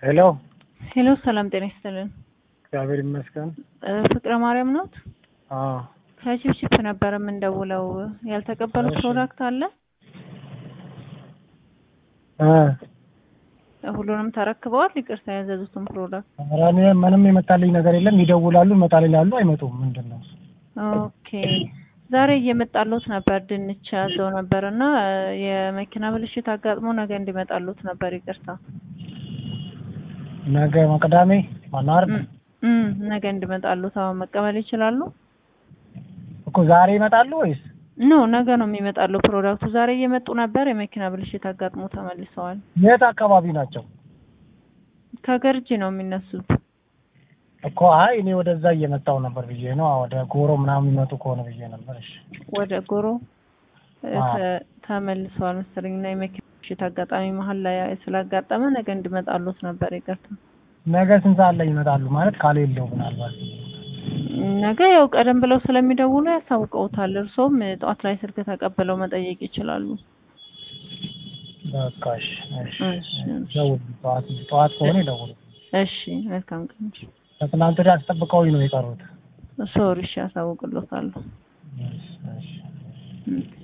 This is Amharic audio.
ሄሎ ሄሎ ሰላም ጤና ይስጥልን። እግዚአብሔር ይመስገን። እ ፍቅረ ማርያም ኖት? አዎ ከቺፕቺፕ ነበር የምንደውለው። ያልተቀበሉት እሺ። ፕሮዳክት አለ? እ ሁሉንም ተረክበዋል? ይቅርታ ያዘዙትን ፕሮዳክት። ኧረ እኔ ምንም የመጣልኝ ነገር የለም። ይደውላሉ፣ ይመጣል ይላሉ፣ አይመጡም። ምንድን ነው? ኦኬ ዛሬ እየመጣሉት ነበር። ድንች ያዘው ነበር እና እ የመኪና ብልሽት አጋጥሞ ነገ እንዲመጣሉት ነበር። ይቅርታ ነገ ቅዳሜ ማነው አይደል? እም፣ እም፣ ነገ እንዲመጣሉት አሁን መቀበል ይችላሉ? እኮ ዛሬ ይመጣሉ ወይስ? ኖ ነገ ነው የሚመጣሉ ፕሮዳክቱ። ዛሬ እየመጡ ነበር። የመኪና ብልሽት አጋጥሞ ተመልሰዋል። የት አካባቢ ናቸው? ከገርጂ ነው የሚነሱት። እኮ አይ እኔ ወደዛ እየመጣው ነበር ብዬ ነው። ወደ ጎሮ ምናምን የሚመጡ ከሆነ ብዬ ነበር። እሺ ወደ ጎሮ እ አዎ። ተ- ተመልሰዋል መሰለኝ እና የመኪና ብልሽት አጋጣሚ መሀል ላይ ስላጋጠመ ነገ እንዲመጣሉት ነበር። ይቅርታ ነገ ስንት ሰዓት ላይ ይመጣሉ? ማለት ካሌለው ምናልባት ነገ ያው ቀደም ብለው ስለሚደውሉ ያሳውቀውታል። እርሶም ጠዋት ላይ ስልክ ተቀብለው መጠየቅ ይችላሉ። በቃ እሺ፣ እሺ፣ እሺ፣ እሺ። ደውሉ። ጠዋት ጠዋት ከሆነ ይደውሉ። እሺ መልካም ቀን። ከትናንት ወዲያ አስጠብቀውኝ ነው የቀሩት። ሶሪ እሺ፣ ያሳውቅሎታለሁ። እሺ፣ እሺ። እም።